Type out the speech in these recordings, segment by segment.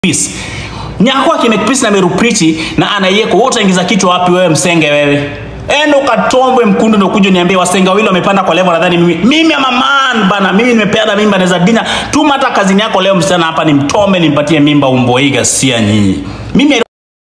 peace. Nyako akimake peace na Meru Priti na anayeko wote utaingiza kichwa wapi wewe msenge wewe? Enda ukatombwe mkundu ndio kuja niambie wasenga wawili wamepanda kwa level nadhani mimi mimi ama man bana mimi nimepeana mimba naweza dina tuma hata kazini yako leo msichana hapa nimtombe nimpatie mimba umboiga sia nyinyi. Mimi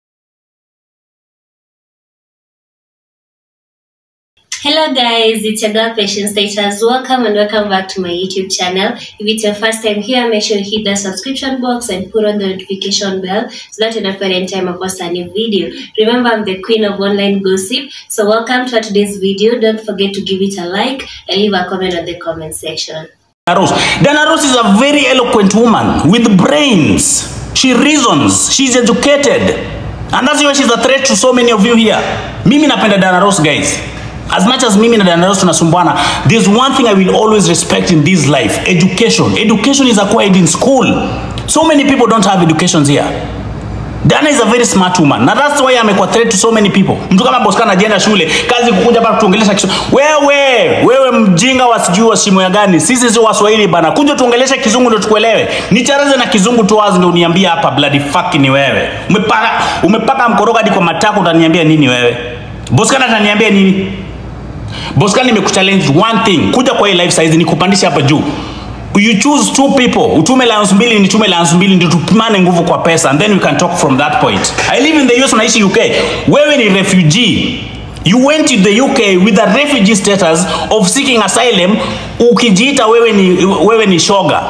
Hello guys, it's your girl Patience Status. Welcome and welcome back to my YouTube channel. If it's your first time here, make sure you hit the subscription box and put on the notification bell so that you don't any time I post a new video. Remember, I'm the queen of online gossip. So welcome to today's video. Don't forget to give it a like and leave a comment on the comment section. Dana Rose. Dana Rose is a very eloquent woman with brains. She reasons. She's educated. And that's why she's a threat to so many of you here. Mimi napenda Dana Rose guys. As much as mimi na Dana Rose tunasumbuana, there's one thing I will always respect in this life. Education. Education is acquired in school. So many people don't have educations here. Dana is a very smart woman. Na that's why amekuwa threat to so many people. Mtu kama Boscan anajienda shule, kazi kukuja hapa kutuongelesha Kiswahili. Wewe, wewe mjinga wasijui wa shimo ya gani? Sisi si Waswahili bana. Kuja tuongeleshe kizungu ndio tukuelewe. Nicharaze na kizungu tu wazi ndio uniambie hapa bloody fuck ni wewe. Umepaka umepaka mkoroga hadi kwa matako utaniambia nini wewe? Boscan ataniambia nini? Boscan nimekuchallenge one thing. Kuja kwa hii live size nikupandisha hapa juu you choose two people utume lions mbili nitume lions mbili ndio tupimane nguvu kwa pesa and then we can talk from that point i live in the US unaishi UK wewe ni refugee you went to the UK with a refugee status of seeking asylum ukijiita wewe ni wewe ni shoga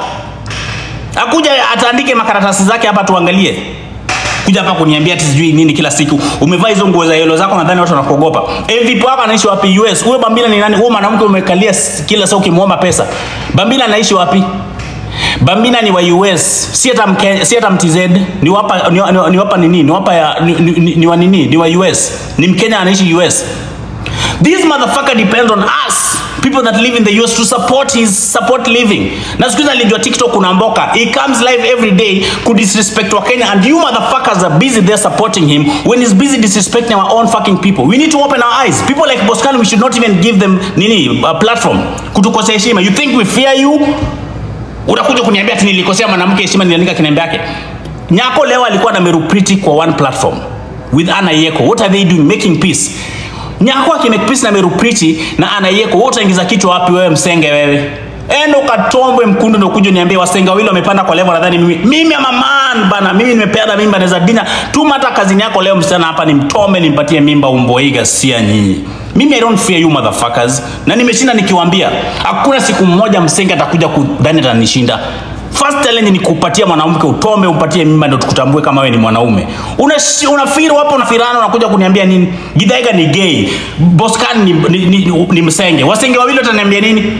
akuja ataandike makaratasi zake hapa tuangalie kuja hapa kuniambia ati sijui nini kila siku umevaa hizo nguo za yellow zako nadhani watu wanakuogopa MVP wako anaishi wapi US huyo Bambila ni nani huyo mwanamke umekalia s- kila saa ukimwomba pesa Bambila anaishi wapi Bambina ni wa US si hata mke, si hata mtz ni wapa ni, ni, ni wapa nini ni wapa ya ni, ni, ni, ni wa nini ni wa US ni Mkenya anaishi US This motherfucker depends on us people that live in the US to support his support living. Na siku hizi alijua TikTok kuna mboka. He comes live every day ku disrespect wa Kenya and you motherfuckers are busy there supporting him when he's busy disrespecting our own fucking people. We need to open our eyes. People like Boscan we should not even give them nini a platform. Kutukosea heshima. You think we fear you? Unakuja kuniambia ati nilikosea mwanamke heshima niliandika kinembe yake. Nyako leo alikuwa na Meru Priti kwa one platform with Anna Yeko. What are they doing? Making peace. Nyako akimake peace na Meru Priti na Anna Yeko, wote utaingiza kichwa wapi wewe msenge wewe? Enda ukatombwe mkundu ndio kuja niambie wasenga wawili wamepanda kwa level nadhani mimi mimi ama man bana mimi nimepeana mimba naweza dina tuma hata kazini yako leo msichana hapa nimtombe nimpatie mimba umboiga sia nyinyi. Mimi I don't fear you motherfuckers. Na nimeshinda nikiwaambia hakuna siku mmoja msenge atakuja kudhani atanishinda. First challenge ni kupatia mwanamke utombe umpatie mimba ndio tukutambue kama wewe ni mwanaume. Una unafiri hapo unafirana unakuja kuniambia nini? Githaiga ni gay. Boscan ni, ni, ni, ni msenge. Wasenge wawili wataniambia nini?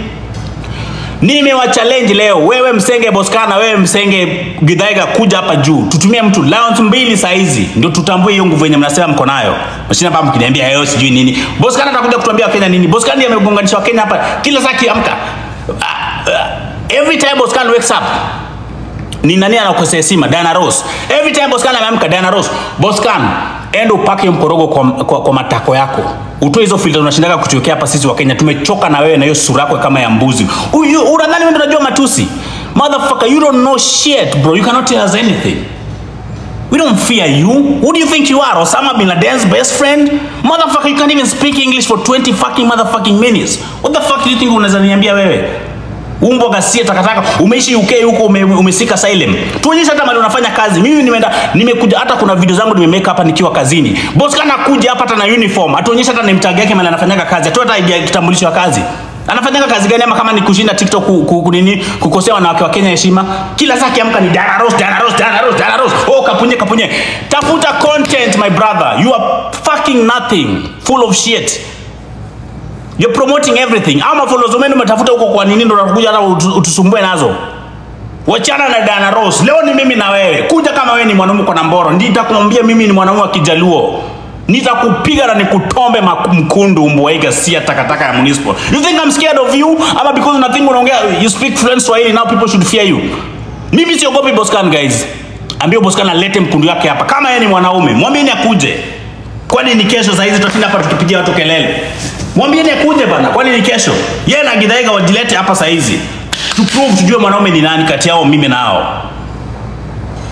Nimewa challenge leo. Wewe msenge Boscana, wewe msenge Githaiga kuja hapa juu. Tutumie mtu Lions mbili saa hizi ndio tutambue hiyo nguvu yenye mnasema mko nayo. Mashina hapa mkiniambia hayo sijui nini. Boscana atakuja kutuambia Wakenya nini? Boscana ndiye amegonganisha Wakenya hapa kila saa kiamka. Ah, ah, Every time Boscan wakes up ni nani anakosea heshima? Diana Rose. Every time Boscan ameamka Diana Rose, Boscan enda upake mkorogo kwa, kwa, kwa matako yako. Utoe hizo filter unashindaga kutuwekea hapa sisi wa Kenya. Tumechoka na wewe na hiyo sura yako kama ya mbuzi. Huyu unadhani wewe ndio unajua matusi? Motherfucker, you don't know shit, bro. You cannot tell us anything. We don't fear you. Who do you think you are? Osama bin Laden's best friend? Motherfucker, you can't even speak English for 20 fucking motherfucking minutes. What the fuck do you think unaweza niambia wewe? Umbo gasia takataka, umeishi UK huko ume, umesika asylum. Tuonyeshe hata mali unafanya kazi. Mimi nimeenda nimekuja hata kuna video zangu nimemeka hapa nikiwa kazini. Boss kana kuja hapa hata na uniform. Atuonyeshe hata ni mtag yake mali anafanyaga kazi. Atoe hata idea ya kitambulisho ya kazi. Anafanyaga kazi gani ama kama ni kushinda TikTok ku, ku, ku, nini kukosea wanawake wa Kenya heshima? Kila saa kiamka ni Dana Rose, Dana Rose, Dana Rose, Dana Rose. Oh kapunye kapunye. Tafuta content my brother. You are fucking nothing. Full of shit. You're promoting everything. Ama followers wenu umetafuta huko kwa nini ndo unakuja hata utu- utusumbue nazo? Wachana na Dana Rose. Leo ni mimi na wewe. Kuja kama wewe ni mwanaume kwa namboro. Nitakwambia mimi ni mwanaume wa Kijaluo. Nitakupiga na nikutombe maku- mkundu mbwaiga sia takataka ya municipal. You think I'm scared of you? Ama because unathink unaongea you speak fluent Swahili now people should fear you. Mimi siogopi Boscan guys. Ambia Boscan alete mkundu yake hapa. Kama yeye ni mwanaume, mwambieni akuje. Kwani ni kesho saa hizi tutashinda hapa tukipigia watu kelele? Mwambieni akuje bana, kwani ni kesho? Yeye na Githaiga wajilete hapa saa hizi. To prove tujue mwanaume ni nani kati yao mimi nao.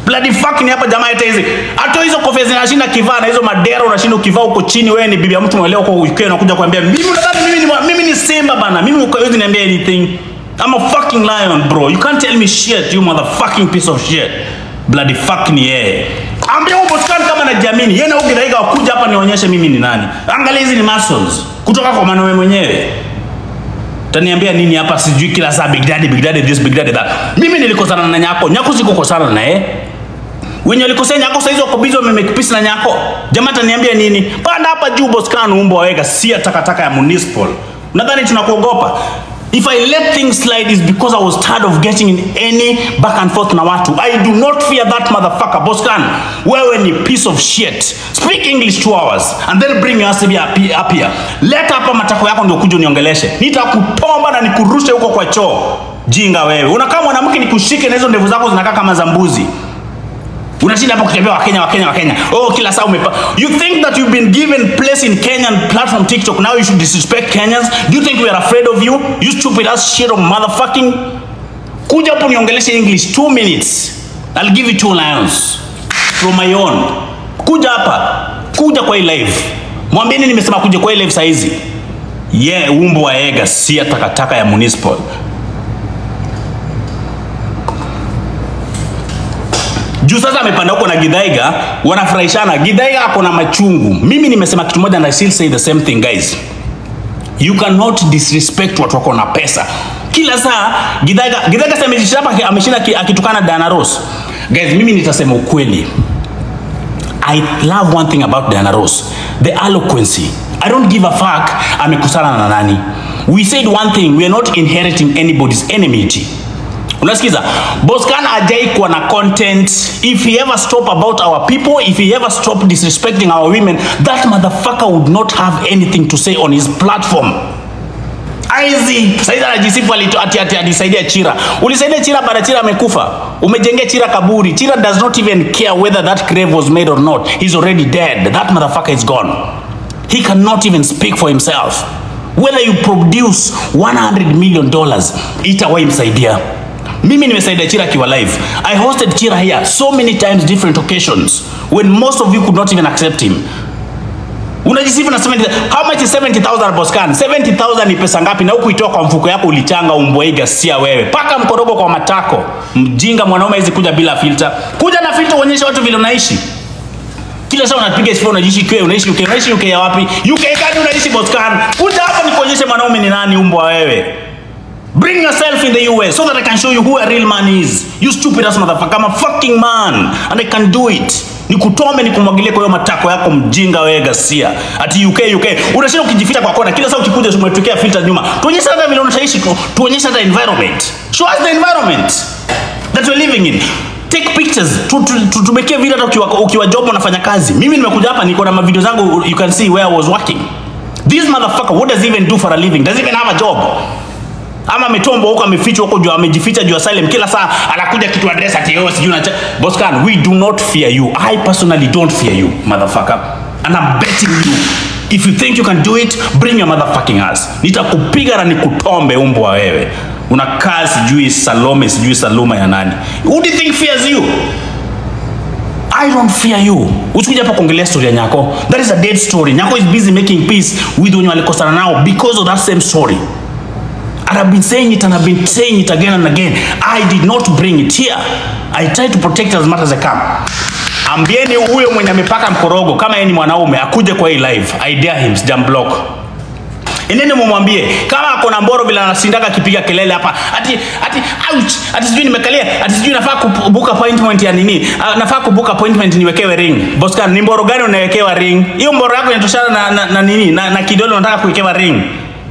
bloody fuck ni hapa jamaa hata hizi hata hizo kofia zinashinda kivaa na hizo madera unashinda ukivaa huko chini wewe ni bibi ya mtu mweleo kwa UK unakuja kuambia mimi unadhani mimi ni mwa- mimi ni simba bana mimi huwezi niambia anything I'm a fucking lion bro you can't tell me shit you motherfucking piece of shit bloody fuck ni yeye ambia huyo boskani kama najiamini yeye na huyo Githaiga wakuja hapa nionyeshe mimi ni nani angalia hizi ni muscles kutoka kwa mwanaume mwenyewe taniambia nini hapa sijui kila saa big daddy big daddy this big daddy that mimi nilikosana na nyako nyako sikukosana na yeye wenye walikosea nyako saizi wako busy wamemake peace na nyako jamaa taniambia nini panda hapa juu boskan umbo waweka sia takataka ya municipal nadhani tunakuogopa if i let things slide is because i was tired of getting in any back and forth na watu i do not fear that motherfucker boskan wewe ni piece of shit speak english two hours and then bring your ass up here- up here leta hapa matako yako ndio kuja uniongeleshe nitakutomba na nikurushe huko kwa choo jinga wewe unakaa mwanamke nikushike na hizo ndevu zako zinakaa kama za mbuzi unashinda hapa kutembea wakenya wakenya wakenya oh kila saa umepa you think that you've been given place in kenyan platform tiktok now you should disrespect kenyans do you think we are afraid of you you stupid ass shit of motherfucking kuja hapo niongeleshe english two minutes i'll give you two lions from my own kuja hapa kuja kwa hii live mwambieni nimesema kuja kwa hii live saizi ye yeah, umbo wa ega si ya takataka ya municipal juu sasa amepanda huko na Githaiga wanafurahishana. Githaiga ako na machungu. Mimi nimesema kitu moja and I still say the same thing guys. You cannot disrespect watu wako na pesa. Kila saa Githaiga Githaiga sasa amejishinda hapa ameshinda ki- akitukana Diana Ross. Guys, mimi nitasema ukweli. I love one thing about Diana Ross, the eloquency. I don't give a fuck amekusana na nani. We said one thing, we are not inheriting anybody's enmity. unasikiza boscan ajai kuwa na content if he ever stop about our people if he ever stop disrespecting our women that motherfucker would not have anything to say on his platform aizi saizi anajisifu alito- ati ati alisaidia chira ulisaidia chira baada chira amekufa umejengea chira kaburi chira does not even care whether that grave was made or not he's already dead that motherfucker is gone he cannot even speak for himself whether you produce 100 million dollars itawahi msaidia mimi nimesaidia chira akiwa live i hosted chira here so many times different occasions when most of you could not even accept him unajisifu na 70 how much is 70000 boscan 70000 ni pesa ngapi na huku itoa kwa mfuko yako ulichanga umbwaiga sia wewe paka mkorogo kwa matako mjinga mwanaume hizi kuja bila filter kuja na filter uonyeshe watu vile unaishi kila saa unapiga sifa unaishi UK unaishi UK unaishi UK ya wapi UK gani unaishi Boscan kuja hapa nikuonyeshe mwanaume ni nani umbwa wewe Bring yourself in the US so that I can show you who a real man is. You stupid ass motherfucker. I'm a fucking man and I can do it. Nikutome nikumwagilie kwa hiyo matako yako mjinga wewe Gasia. Ati UK UK. Unashinda ukijificha kwa kona. Kila saa ukikuja umetokea filter nyuma. Tuonyeshe hata vile unaishi tu. Tuonyeshe hata environment. Show us the environment that we're living in. Take pictures. Tu- tu- tu- Tumekie video hata ukiwa, ukiwa job unafanya kazi. Mimi nimekuja hapa niko na mavideo zangu you can see where I was working. This motherfucker what does he even do for a living? Does he even have a job? ama ametomba huko amefichwa huko juu amejificha juu asylum kila saa anakuja kitu address ati yo sijui unacha Boscan we do not fear you I personally don't fear you motherfucker and I'm betting you if you think you can do it bring your motherfucking ass nitakupiga na nikutombe umbwa wewe unakaa sijui Salome sijui Saluma ya nani who do you think fears you I don't fear you. Usikuja hapa kuongelea story ya Nyako. That is a dead story. Nyako is busy making peace with wenye walikosana nao because of that same story. And I've been saying it and I've been saying it again and again. I did not bring it here. I try to protect as much as I can. Ambieni huyo mwenye amepaka mkorogo kama yeye ni mwanaume akuje kwa hii live. I dare him, sijamblock. Endeni mumwambie kama ako na mboro vile anasindaga akipiga kelele hapa ati ati ouch ati sijui nimekalia ati sijui nafaa kubook appointment ya nini uh, nafaa kubook appointment niwekewe ring Boscan ni mboro gani unawekewa ring hiyo mboro yako inatoshana na, na, na nini na, na kidole unataka kuwekewa ring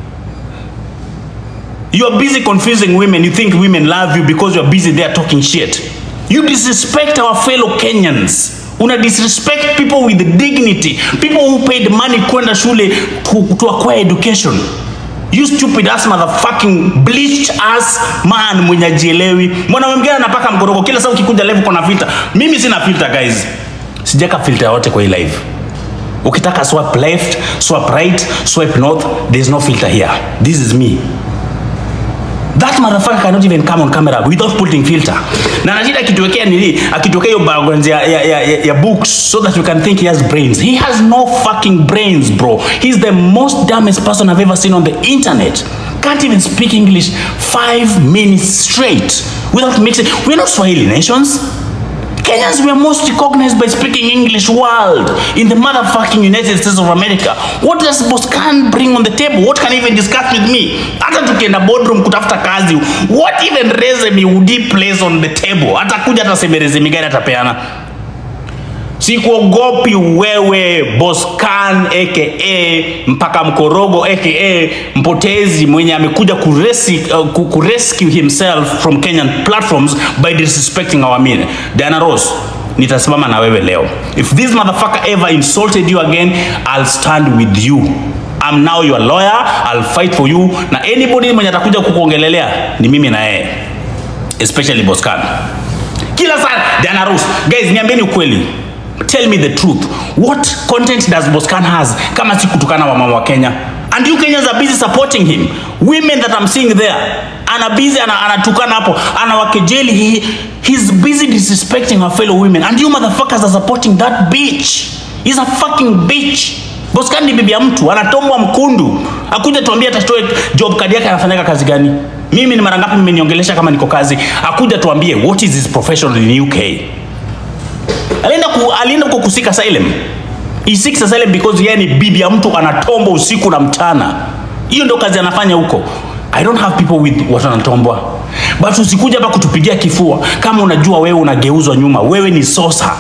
You are busy confusing women. You think women love you because you are busy there talking shit. You disrespect our fellow Kenyans. Una disrespect people with dignity. People who paid money kwenda shule to, to acquire education. You stupid ass motherfucking bleached ass man mwenye ajielewi. Mwanaume mwingine anapaka mkorogo kila saa ukikuja live kuna filter. Mimi sina filter guys. Sijaka filter yote kwa hii live. Ukitaka swipe left, swipe right, swipe north, there's no filter here. This is me. That motherfucker cannot even come on camera without putting filter. Na anashida akituwekea nini? Akituwekea hiyo background ya, ya, ya, ya, ya books so that we can think he has brains. He has no fucking brains, bro. He's the most dumbest person I've ever seen on the internet. Can't even speak English five minutes straight without mixing. We're not Swahili nations. Kenyans were most recognized by speaking English world in the motherfucking United States of America. What does Boscan bring on the table? What can he even discuss with me? Hata tukienda boardroom kutafuta kazi, what even resume would he place on the table? Atakuja hata seme resume gani atapeana? Sikuogopi wewe Boscan aka mpaka mkorogo aka mpotezi mwenye amekuja kuresi, uh, ku- kurescue himself from Kenyan platforms by disrespecting our men. Diana Ross, nitasimama na wewe leo. If this motherfucker ever insulted you again, I'll stand with you. I'm now your lawyer, I'll fight for you. Na anybody mwenye atakuja kukuongelelea ni mimi na yeye, especially Boscan kila saa Diana Ross guys niambieni ukweli tell me the truth what content does Boscan has kama si kutukana wamama wa Kenya and you Kenyans are busy supporting him women that I'm seeing there ana busy ana, anatukana hapo anawakejeli he, he's busy disrespecting our fellow women and you motherfuckers are supporting that bitch he's a fucking bitch Boscan ni bibi ya mtu anatombwa mkundu akuja tuambie atatoe job card yake anafanyaga kazi gani mimi ni mara ngapi mmeniongelesha kama niko kazi akuja tuambie what is his profession in UK alienda ku, alienda huko kusika asylum he seeks asylum because yeye ni bibi ya mtu anatombwa usiku na mchana hiyo ndio kazi anafanya huko I don't have people with watu wanatombwa but usikuja hapa kutupigia kifua kama unajua wewe unageuzwa nyuma wewe ni sosa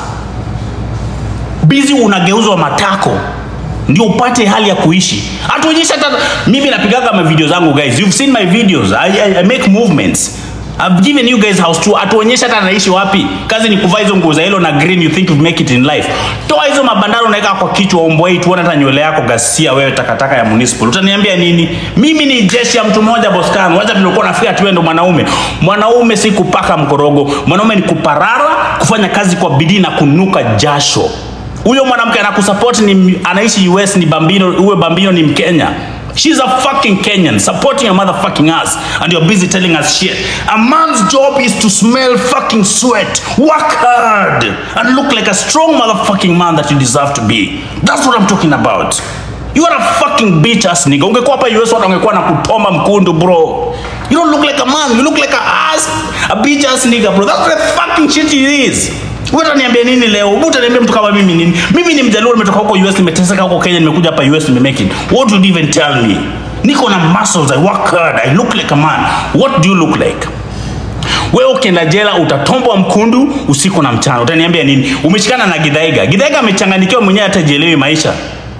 busy unageuzwa matako ndio upate hali ya kuishi hatuonyeshi hata mimi napigaga ma video zangu guys you've seen my videos I, I, I make movements I've given you guys house tour hatuonyeshi hata naishi wapi kazi ni kuvaa hizo nguo za yellow na green you think you make it in life toa hizo mabandaro unaweka kwa kichwa ombwei tuone hata nywele yako gasia wewe takataka ya municipal utaniambia nini mimi ni jeshi ya mtu mmoja boskan wacha tulikuwa nafikia tu wewe ndo mwanaume mwanaume si kupaka mkorogo mwanaume ni kuparara kufanya kazi kwa bidii na kunuka jasho huyo mwanamke anakusupport ni anaishi US ni Bambino, uwe Bambino ni Mkenya. She's a fucking Kenyan supporting a motherfucking us and you're busy telling us shit. A man's job is to smell fucking sweat, work hard and look like a strong motherfucking man that you deserve to be. That's what I'm talking about. You are a fucking bitch ass nigga. Ungekuwa hapa US watu wangekuwa na kutoma mkundu bro. You don't look like a man, you look like a ass, a bitch ass nigga bro. That's the fucking shit it is. Wewe utaniambia nini leo? Wewe utaniambia mtu kama mimi nini? Mimi ni mjaluo nimetoka huko US nimeteseka huko Kenya nimekuja hapa US nimemake it. What would you even tell me? Niko na muscles, I work hard, I look like a man. What do you look like? Wewe ukienda jela utatombwa mkundu usiku na mchana. Utaniambia nini? Umeshikana na Githaiga. Githaiga amechanganyikiwa mwenyewe hata jielewi maisha.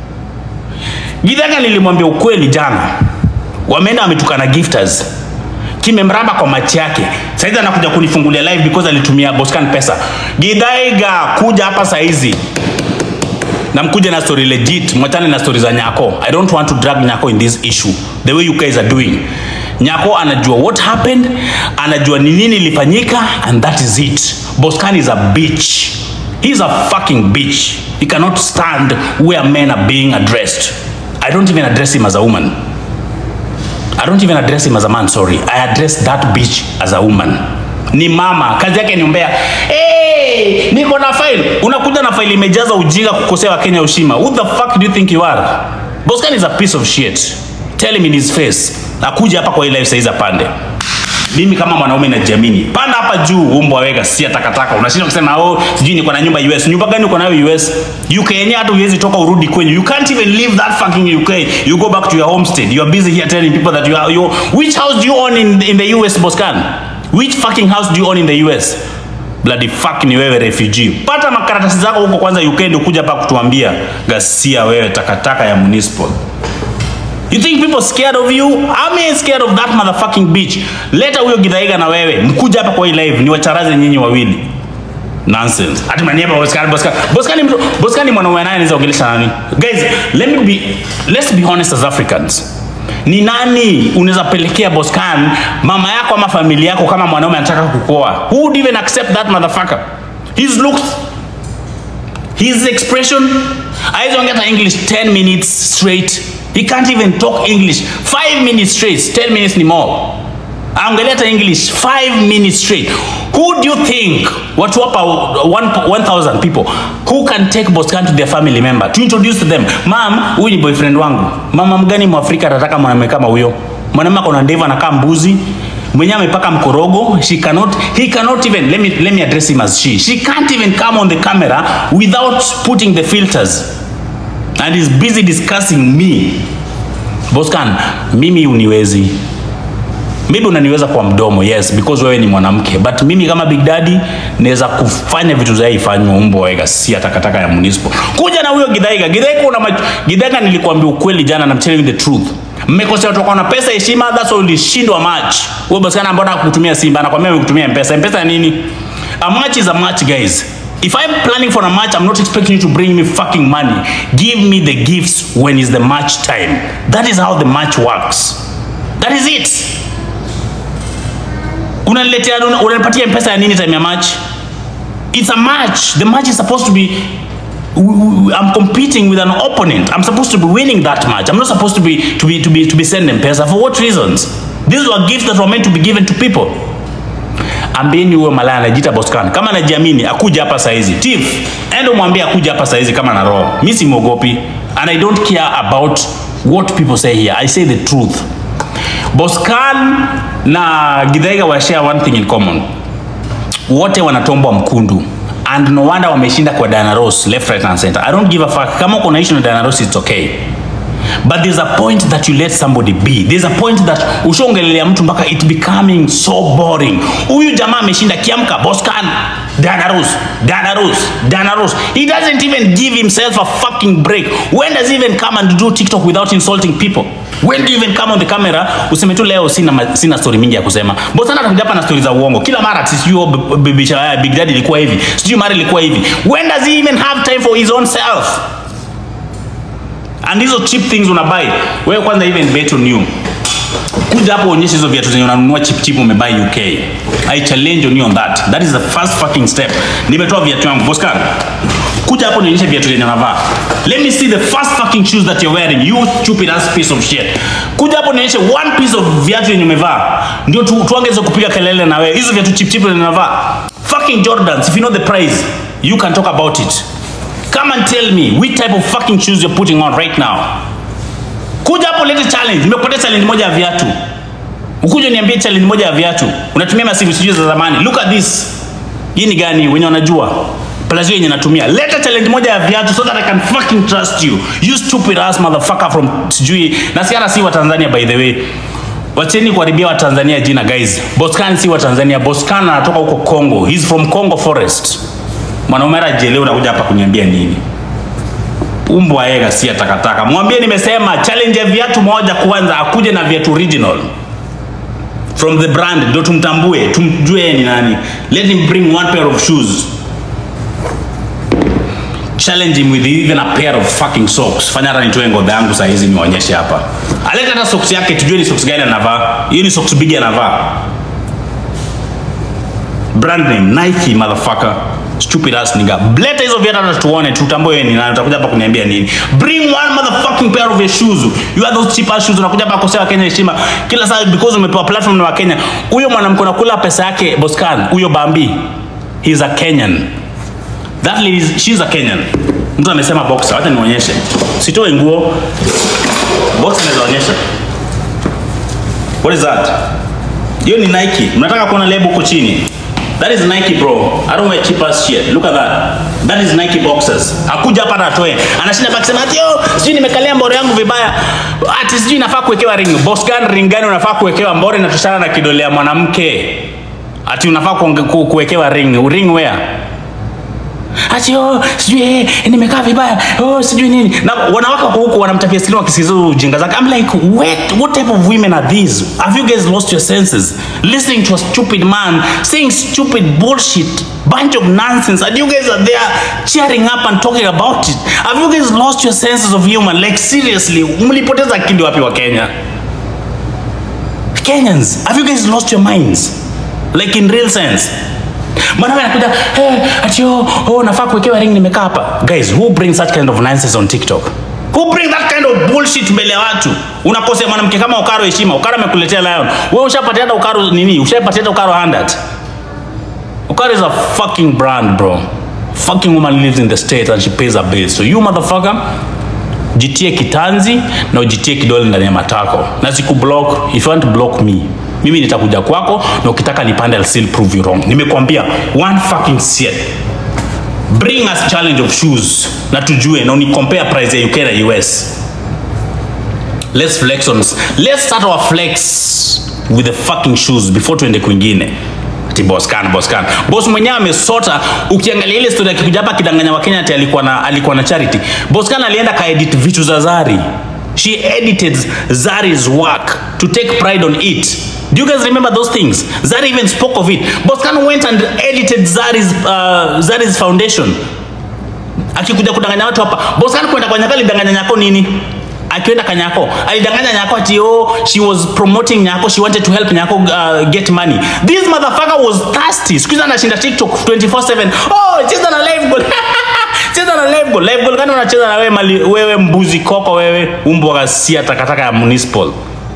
Githaiga nilimwambia ukweli jana. Wameenda wametukana gifters kimemramba kwa machi yake. Saizi anakuja kunifungulia live because alitumia Boscan pesa. Githaiga, kuja hapa saizi na mkuje na story legit, mwachane na story za Nyako. I don't want to drag Nyako in this issue the way you guys are doing. Nyako anajua what happened, anajua ni nini ilifanyika and that is it. Boscan is a bitch. He is a fucking bitch. He cannot stand where men are being addressed. I don't even address him as a woman. I don't even address him as a man, sorry. I address that bitch as a woman. Ni mama, kazi yake ni umbea. Hey, niko na file. Unakuja na file imejaza ujinga kukosea Wakenya ushima. Who the fuck do you think you are? Boscan is a piece of shit. Tell him in his face. Akuja hapa kwa hii live saizi apande. Mimi kama mwanaume najiamini. Panda hapa juu umbwa wega si takataka. Unashinda kusema oh, sijui niko na nyumba US. Nyumba gani uko nayo US? UK yenyewe hata huwezi toka urudi kwenyu. You can't even leave that fucking UK. You go back to your homestead. You are busy here telling people that you are you which house do you own in in the US Boscan? Which fucking house do you own in the US? Bloody fuck ni wewe refugee. Pata makaratasi zako huko kwanza UK ndio kuja hapa kutuambia gasia wewe takataka ya municipal. You think people scared of you? I'm ain't scared of that motherfucking bitch. Leta huyo Githaiga na wewe. Mkuja hapa kwa hii live ni wacharaze nyinyi wawili. Nonsense. Ati maniaba Boscan Boscan. Boscan ni mtu Boscan ni mwanaume naye anaweza ongelesha nani? Guys, let me be let's be honest as Africans. Ni nani unaweza pelekea Boscan mama yako ama familia yako kama mwanaume anataka kukoa? Who would even accept that motherfucker? His looks his expression hawezi ongea hata english 10 minutes straight he can't even talk english 5 minutes straight 10 minutes ni more Angalia hata English 5 minutes straight. Who do you think watu hapa 1000 people who can take Boscan to their family member to introduce to them, "Ma'am, huyu ni boyfriend wangu." Mama mgani Mwafrika atataka mwanamume kama huyo? Mwanamume akona ndevu anakaa mbuzi mwenyewe amepaka mkorogo she cannot he cannot even let me let me address him as she she can't even come on the camera without putting the filters and is busy discussing me Boscan mimi uniwezi maybe unaniweza kwa mdomo yes because wewe ni mwanamke but mimi kama big daddy naweza kufanya vitu zaifanywa umbo wega si takataka ya municipal kuja na huyo gidhaiga gidhaiga una mach... gidhaiga nilikwambia ukweli jana na I'm telling you the truth mmekosea watu na pesa heshima that's why ulishindwa match wewe basi kana mbona kukutumia simba anakwambia amekutumia mpesa mpesa nini a match is a match guys If I'm planning for a match, I'm not expecting you to bring me fucking money. Give me the gifts when it's the match time. That is how the match works. That is it unaniletea unanipatia mpesa ya nini time ya match it's a match the match is supposed to be I'm competing with an opponent. I'm supposed to be winning that match. I'm not supposed to be to be to be to be sending pesa. For what reasons? These were gifts that were meant to be given to people. Ambieni huyo malaya anajiita Boscan. Kama anajiamini akuja hapa saizi. Tiff, enda umwambie akuja hapa saizi kama na roho. Mimi simwogopi and I don't care about what people say here. I say the truth. Boscan na Githaiga wa share one thing in common. Wote wanatombwa mkundu and no wonder wameshinda kwa Diana Ross left right and center. I don't give a fuck. Kama uko na issue na Diana Ross it's okay. But there's a point that you let somebody be. There's a point that ushaongelelea mtu mpaka it becoming so boring. Huyu jamaa ameshinda kiamka Boscan, Diana Ross, Diana Ross, Diana Ross. He doesn't even give himself a fucking break. When does he even come and do TikTok without insulting people? When do you even come on the camera useme tu leo sina ma- sina story mingi ya kusema. Bosana atakuja hapa na story za uongo. Kila mara ati sijui oh, b- b- Big Big Daddy ilikuwa hivi. Sijui mara ilikuwa hivi. When does he even have time for his own self? and hizo cheap things unabai wewe kwanza even bet on you kuja hapo uonyeshe hizo viatu zenye unanunua cheap cheap umebai UK I challenge on you on that that is the first fucking step nimetoa viatu yangu Boscan kuja hapo nionyeshe viatu zenye unavaa let me see the first fucking shoes that you're wearing you stupid ass piece of shit kuja hapo nionyeshe one piece of viatu yenye umevaa ndio tu, tuongeze kupiga kelele na wewe hizo viatu cheap cheap zenye unavaa fucking Jordans if you know the price you can talk about it Come and tell me which type of fucking shoes you're putting on right now. Kuja hapo lete challenge. Nimekupatia challenge moja ya viatu. Ukuje niambie challenge moja ya viatu. Unatumia masimu sijui za zamani. Look at this. Hii ni gani wenye wanajua? Plus hiyo yenye natumia. Leta challenge moja ya viatu so that I can fucking trust you. You stupid ass motherfucker from sijui. Na si hata si wa Tanzania by the way. Wacheni kuharibia wa Tanzania jina guys. Boscan si wa Tanzania. Boscan anatoka huko Congo. He's from Congo Forest mwanaume ajelewe unakuja hapa kuniambia nini umbwa yega si ya takataka mwambie nimesema challenge ya viatu moja kwanza akuje na viatu original from the brand ndio tumtambue tumjue yeye ni nani let him bring one pair of shoes challenge him with even a pair of fucking socks fanya hata nitoe ngodha yangu saa hizi niwaonyeshe hapa aleta hata socks yake tujue ni socks gani anavaa hiyo ni socks bigi anavaa brand name Nike motherfucker stupid ass nigga leta hizo viatu hata tuone tutambue wewe ni nani utakuja hapa kuniambia nini bring one motherfucking pair of your shoes you are those cheap ass shoes unakuja hapa kosea Kenya heshima kila saa because umepewa platform na Wakenya huyo mwanamke unakula pesa yake Boscan huyo Bambi he is a Kenyan that lady is, she is a Kenyan mtu amesema boxer wacha nionyeshe sitoe nguo boxer naweza onyesha what is that hiyo ni Nike mnataka kuona lebo huko chini That is Nike bro. I don't wear cheap ass shit. Look at that. That is Nike boxers. Hakuja hapa na atoe. Anashinda baki sema ati yo, sijui nimekalia mbore yangu vibaya. Ati sijui nafaa kuwekewa ring. Boss gani ring gani unafaa kuwekewa mbore inatoshana na kidole ya mwanamke. Ati unafaa kuonge- ku- kuwekewa ring. Ring where? Ati oh, sijui eh, nimekaa vibaya. Oh, sijui nini. Na wanawake wako huko wanamtapia skrini wakisikiliza hizo ujinga zake. I'm like, what, what type of women are these? Have you guys lost your senses? Listening to a stupid man saying stupid bullshit, bunch of nonsense, and you guys are there cheering up and talking about it. Have you guys lost your senses of human? Like seriously, mlipoteza akili wapi wa Kenya? Kenyans, have you guys lost your minds? Like in real sense? Mwanaume anakuja, hey, ati oh, oh, nafaa kuwekewa ring nimekaa hapa. Guys, who brings such kind of nonsense on TikTok? Who bring that kind of bullshit mbele ya watu? Unakosea mwanamke kama Okaro heshima. Okaro amekuletea lion. Wewe ushapatia hata Okaro nini? Ushapatia hata Okaro handout. Okaro is a fucking brand, bro. Fucking woman lives in the state and she pays her bills. So you motherfucker, jitie kitanzi na ujitie kidole ndani ya matako na sikublock if you want to block me mimi nitakuja kwako na ukitaka nipande I'll still prove you wrong nimekwambia one fucking shit bring us challenge of shoes na tujue na unicompare price ya UK na US let's flex on let's start our flex with the fucking shoes before tuende kwingine ati boss kan boss kan boss mwenyewe amesota ukiangalia ile story akikuja hapa kidanganya wa Kenya ati alikuwa na alikuwa na charity boss kan alienda kaedit vitu za Zari she edited Zari's work to take pride on it do you guys remember those things Zari even spoke of it boss kan went and edited Zari's uh, Zari's foundation akikuja kudanganya watu hapa boss kan kwenda kwa nyakali danganya nyako nini akienda kanyako alidanganya nyako ati oh she was promoting nyako she wanted to help nyako uh, get money this motherfucker was thirsty siku hizi anashinda tiktok 24/7 oh cheza na live goal cheza na live goal live goal gani unacheza na wewe mali wewe mbuzi koko wewe umbo ghasia takataka ya municipal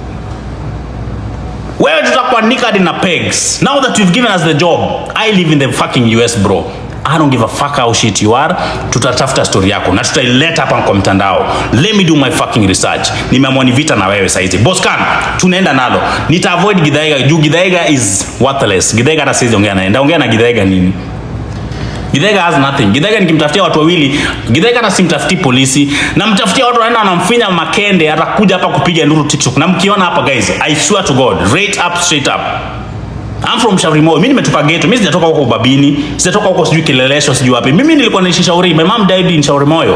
wewe tutakuandika hadi na pegs now that you've given us the job i live in the fucking us bro I don't give a fuck how shit you are. Tutatafuta story yako na tutaileta hapa kwa mtandao. Let me do my fucking research. Nimeamua ni vita na wewe saizi. Boscan, tunaenda nalo. Nita avoid Githaiga juu Githaiga is worthless. Githaiga hata siwezi ongea naye. Ndaongea na Githaiga nini? Githaiga has nothing. Githaiga nikimtafutia watu wawili, Githaiga hata simtafuti polisi, namtafutia watu wanaenda wanamfinya makende, atakuja hapa kupiga nduru TikTok. Na mkiona hapa guys, I swear to God, rate up straight up. I'm from Shauri Moyo. Mimi nimetoka ghetto. Mimi sijatoka huko Babini, sijatoka huko sijui Kilelesho, sijui wapi. Mimi nilikuwa naishi Shauri. My mom died in Shauri Moyo.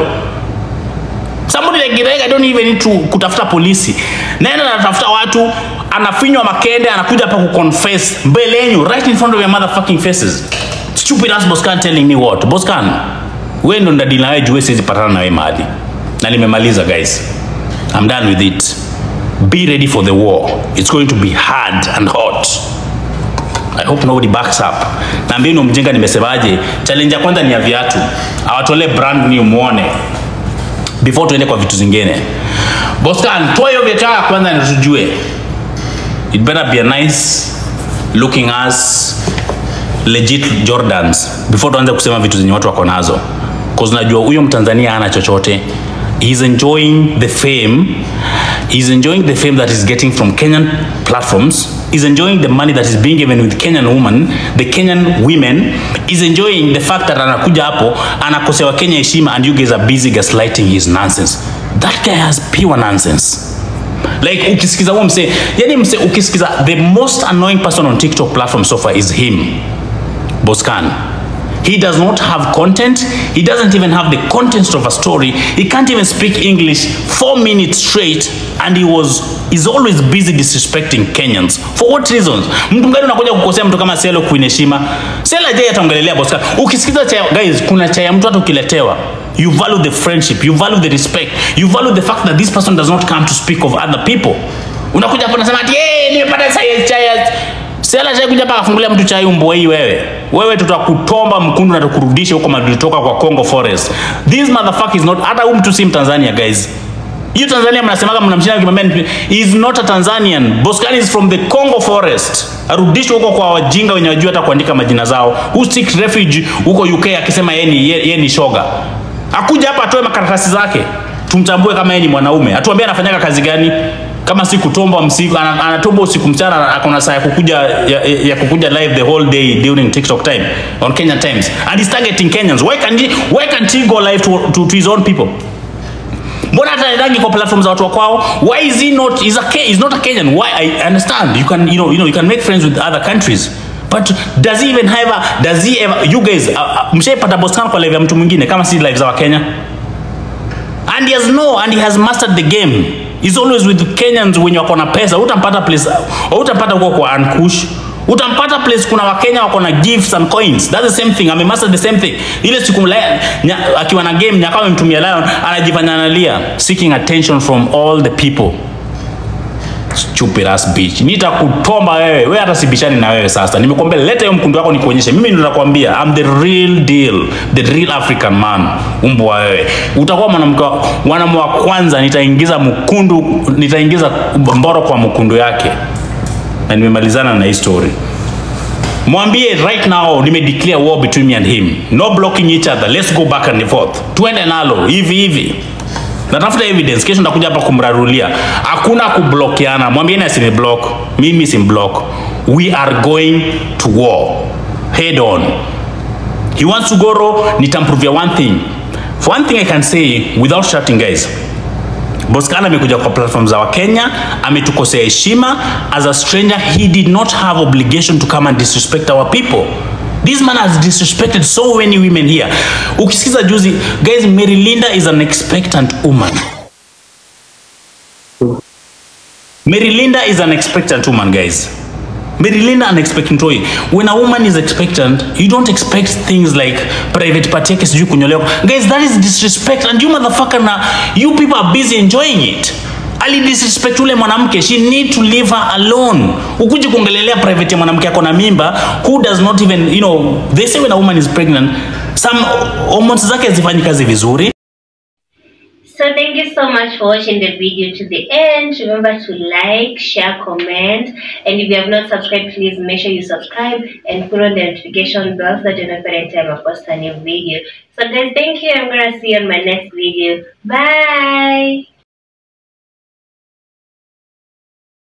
Somebody like Githaiga I don't even need to kutafuta polisi. Naenda natafuta watu, anafinywa makende, anakuja hapa kuconfess mbele yenu right in front of your motherfucking faces. Stupid ass Boscan telling me what? Boscan, wewe ndo ndadili na wewe juu siwezi patana na wewe mahali. Na nimemaliza guys. I'm done with it. Be ready for the war. It's going to be hard and hot. I hope nobody backs up. Naambia ni mjinga nimesemaje? Challenge ya kwanza ni ya viatu. Awatolee brand new muone. Before tuende kwa vitu zingine. Boscan, toa hiyo viatu ya kwanza na tujue. It better be a nice looking ass legit Jordans before tuanze kusema vitu zenye watu wako nazo. Cause najua huyo Mtanzania hana chochote. He's enjoying the fame. He's enjoying the fame that he's getting from Kenyan platforms. He's enjoying the money that is being given with Kenyan women, the Kenyan women. He's enjoying the fact that anakuja hapo anakosewa Kenya heshima and you guys are busy gaslighting his nonsense. That guy has pure nonsense. Like ukisikiza huo mse, yani mse ukisikiza the most annoying person on TikTok platform so far is him. Boscan. He does not have content. He doesn't even have the context of a story. He can't even speak English four minutes straight, and he was is always busy disrespecting Kenyans. For what reasons? Mtu mgani unakuja kukosea mtu kama Selo Queen heshima? Sela je ataongelelea Boscan. Ukisikiza cha guys, kuna cha ya mtu hata ukiletewa you value the friendship, you value the respect, you value the fact that this person does not come to speak of other people. Unakuja hapo unasema ati eh, nimepata chai chai Sela chai kuja hapa akafungulia mtu chai umbo hii wewe. Wewe tutakutomba mkundu na tukurudishe huko mahali ulitoka kwa Congo Forest. This motherfucker is not hata huyu mtu si Mtanzania guys. Hiyo Tanzania mnasemaga mnamshinda kimwambia he is not a Tanzanian. Boscan is from the Congo Forest. Arudishwe huko kwa wajinga wenye wajua hata kuandika majina zao. Who seek refuge huko UK akisema yeye ni yeye ni shoga. Akuja hapa atoe makaratasi zake. Tumtambue kama yeye ni mwanaume. Atuambie anafanyaga kazi gani? kama si kutomba msiku ana- anatomba usiku mchana akona saa ya kukuja ya, ya kukuja live the whole day during TikTok time on Kenyan times and he's targeting Kenyans why can't he, why can't he go live to, to, to his own people mbona hata rangi kwa platform za watu wa kwao why is he not is a Ke- is not a Kenyan why I understand you can you know you know you can make friends with other countries but does he even have a does he ever you guys uh, uh, mshaipata Boscan kwa live ya mtu mwingine kama si live za Wakenya and he has no and he has mastered the game he's always with Kenyans wenye wako na pesa utampata place utampata huko kwa Ankush utampata place kuna wakenya wako na gifts and coins that's the same thing amemaster the same thing ile siku mla- nya- akiwa na game nyaka amemtumia lion anajifanya analia seeking attention from all the people stupid ass bitch nitakutomba wewe wewe hata sibishani na wewe sasa nimekwambia leta hiyo mkundu wako nikuonyeshe mimi ndo nakwambia I'm the real deal the real African man umbwa wewe utakuwa mwanamke wa- mwanaume wa kwanza nitaingiza mkundu nitaingiza mboro kwa mkundu yake na nimemalizana na hii story mwambie right now nime declare war between me and him no blocking each other let's go back and forth tuende nalo hivi hivi natafuta evidence kesho ndakuja hapa kumrarulia hakuna kublokiana mwambieni asini block mimi sim block we are going to war head on he wants to go raw nitamprovia one thing for one thing i can say without shouting guys Boskana amekuja kwa platform za Wakenya, ametukosea heshima. As a stranger, he did not have obligation to come and disrespect our people. This man has disrespected so many women here. Ukisikiza juzi, guys, Mary Linda is an expectant woman. Mary Linda is an expectant woman, guys. Mary Linda an expectant toy. When a woman is expectant, you don't expect things like private party yake sijui kunyolewa. Guys, that is disrespect and you motherfucker na you people are busy enjoying it. Ali disrespect ule mwanamke, she need to leave her alone. Ukuje kuongelelea private ya mwanamke ako na mimba who does not even, you know, they say when a woman is pregnant, some hormones zake hazifanyi kazi vizuri. So thank you so much for watching the video to the end. Remember to like, share, comment, and if you have not subscribed, please make sure you subscribe and put on the notification bell so that you know every time I post a new video. So guys, thank you. I'm gonna see you on my next video. Bye.